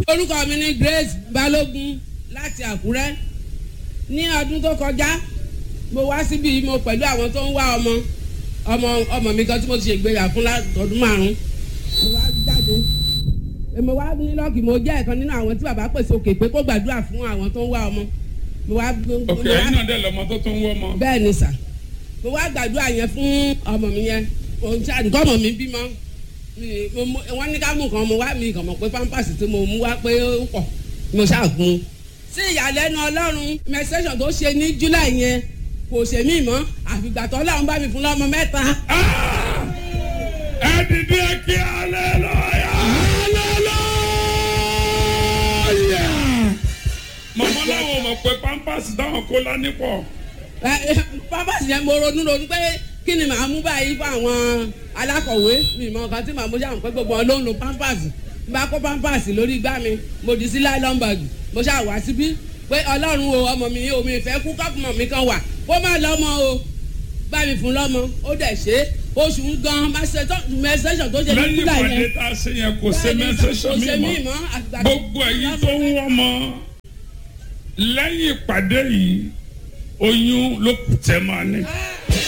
orúkọ mi ni Grace Balógun láti Àkúrẹ́ ní ọdún tó kọjá mo wá síbi mo pẹ̀lú àwọn tó ń wá ọmọ ọmọ ọmọ mi kan tí mo ti ṣègbéyà fún látọdún márùn mo wá jáde mo wá ní lọ́ọ̀kì mo jẹ́ ẹ̀kan nínú àwọn tí bàbá pèsè òkè pé kó gbàdúrà fún àwọn tó ń wá ọmọ mo wá. ok ẹ̀yin náà dẹ̀ lọ́mọ tó tún wọ́ ọmọ. bẹ́ẹ̀ ni sà mo wá gbàdúrà yẹn fún ọmọ mi yẹn òun tí àdúgbò ọmọ mi bímọ wọ́n ní ká mú nǹkan mo wá mi kàn mọ̀ pé pampers tí mo mú wá pé ó pọ̀ mo ṣàgùn. sí ìyàlẹ́nu ọlọ́run menstruation tó ṣe ní july yẹn kò ṣe mí mọ́ àfìgbà tó ọlọ́run bá mi fún lọ́mọ mẹ́ta. ẹ dìde kí hallelujah hallelujah. mọ̀mọ́ láwọn mọ̀ pé pampers dáhùn kó lání pọ̀. pampers yẹn mo ronú ronú pé kí ni màá mú báyìí fún àwọn alákọ̀wé mi mọ nǹkan tí màá mú ṣáà pé gbogbo wọn ló ń lo pampers bá kó pampers lórí igbá mi mo dì sí nylon bag mo ṣáà wá síbí pé ọlọ́run o ọmọ mi omi ìfẹ́ kú kọ́pùmọ̀ mi kan wà kó má lọ́mọ o bá mi fún lọ́mọ ó dẹ̀ ṣe oṣù ń gan mẹsẹ̀sọ̀ tó ṣe ní lẹ́yìn kúlà ìpàdé yẹn tá a ṣe yẹn kò ṣe mẹ́sẹ̀sọ̀ mi mọ́ gbogbo ẹ̀yin tó ń wọ́n mọ́ lẹ́yìn ìpàdé yìí oyún ló kù tẹ́ máa ní.